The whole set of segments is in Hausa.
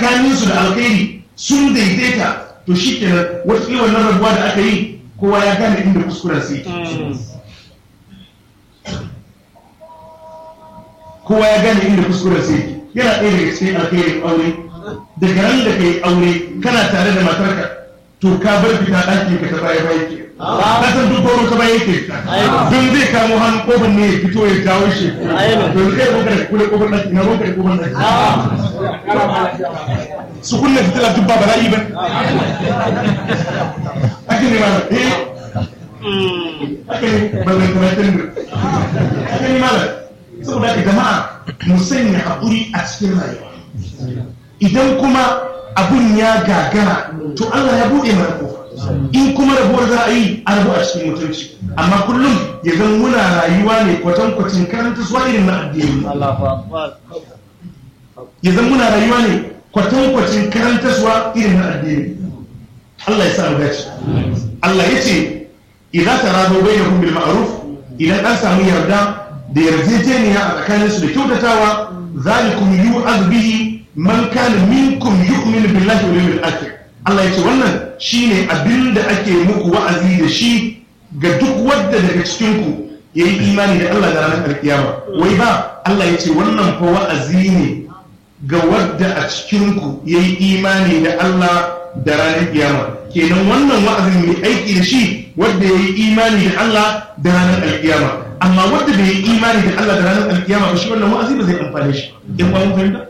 tsakaninsu da alkhairi sun daidaita to shi kenan wata wannan rabuwa da aka yi kowa ya gane inda kuskuren sai kowa ya gane inda kuskuren sai yana ɗaya daga cikin alkhairin aure daga ran da ka yi aure kana tare da matarka to ka bar fita ɗakin ka ta baya baya ke ka san duk goro ta baya yake fita don zai kamo hannu kofar ne ya fito ya jawo shi don zai roka da kula kofar ɗaki na roka da kofar ɗaki su kunna fitila duk ba bala'i ba ake ne ma eh ake ne ba zai karatun da ake ne malam saboda haka jama'a mu sanya haƙuri a cikin rayuwa idan kuma abun ya gagara to Allah ya buɗe mana kofa in kuma rabuwar za a yi a rabu a cikin mutunci amma kullum ya zan muna rayuwa ne kwatankwacin karanta suwa irin na addini ya zan muna rayuwa ne kwatankwacin karanta suwa irin na addini Allah ya sa mu dace Allah ya ce idan tarado bainakum bil ma'ruf idan an samu yarda da yarjejeniya a tsakaninsu da kyautatawa zalikum yu'az bihi man kana minkum yu'minu billahi wal yawmil akhir Allah yace wannan shine abinda ake muku wa'azi da shi ga duk wanda daga cikin ku yayi imani da Allah da ranar alkiyama wai ba Allah yace wannan fa wa'azi ne ga wanda a cikin ku yayi imani da Allah da ranar kiyama kenan wannan wa'azin mai aiki da shi wanda yayi imani da Allah da ranar alkiyama amma wanda bai yi imani da Allah da ranar alkiyama ba shi wannan wa'azi ba zai amfane shi in ba mun fahimta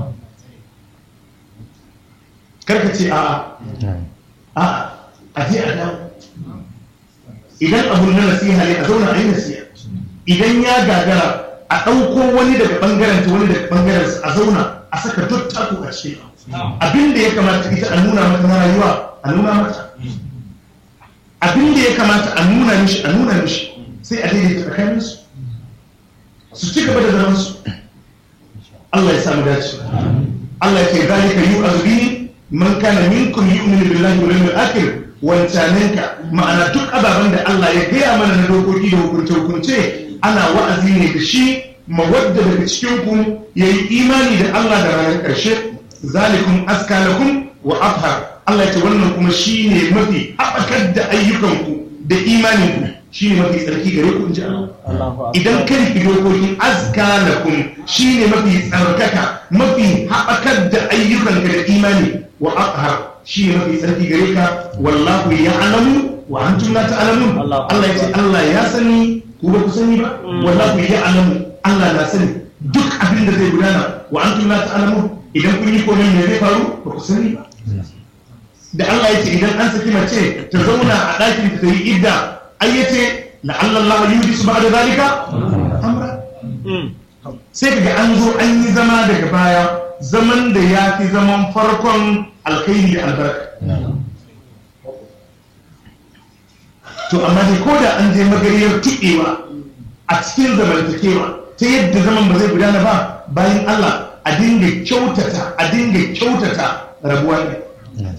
karka ce a'a a'a a je a dawo idan abun na nasiha ne a zauna a yi nasiha idan ya gagara a ɗauko wani daga ɓangaren ta wani daga ɓangaren a zauna a saka duk taku a cikin abin da ya kamata ita a nuna mata na rayuwa a nuna mata abin da ya kamata a nuna mishi a nuna mishi sai a daidaita tsakaninsu su ci gaba da zaman su Allah ya samu dace Allah ya ce zalika yu'azbi man kana minkum yu'minu billahi wal yawmil akhir wancanenka ma'ana duk ababen da Allah ya gaya mana na dokoki da hukunce hukunce ana wa'azi ne da shi mawadda daga cikin ku yayi imani da Allah da ranar ƙarshe zalikum askalakum wa afhar Allah ya ce wannan kuma shine mafi haɓakar da ayyukanku da imaninku shi ne mafi tsarki gare ku in ji Allah idan kan fi dokokin azka lakum shi ne mafi tsarkaka mafi haɓakar da ayyukan ka da imani wa aqhar shi ne mafi tsarki gare ka wallahu ya'lamu wa antum la ta'lamun Allah ya ce Allah ya sani ku ba ku sani ba wallahu ya'lamu Allah na sani duk abin da zai gudana wa antum la ta'lamun idan kun yi komai me zai faru ba ku sani ba da Allah ya ce idan an saki mace ta zauna a ɗakin ta yi idda ai yace la'alla Allah yudisu ba'da zalika amra sai kaga an zo an yi zama daga baya zaman da ya fi zaman farkon alkhairi da albarka to amma dai ko da an je magariyar tuɗewa a cikin zamantakewa ta yadda zaman ba zai gudana ba bayan Allah a dinga kyautata a dinga kyautata rabuwa ne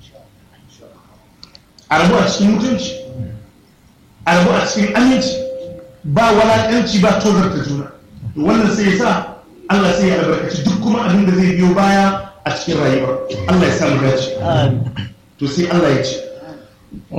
a rabu a cikin mutunci a rabu a cikin aminci ba walakanci ba tozarta juna wannan sai ya sa Allah sai ya albarkaci duk kuma abin da zai biyo baya a cikin rayuwa Allah ya samu dace to sai Allah ya ce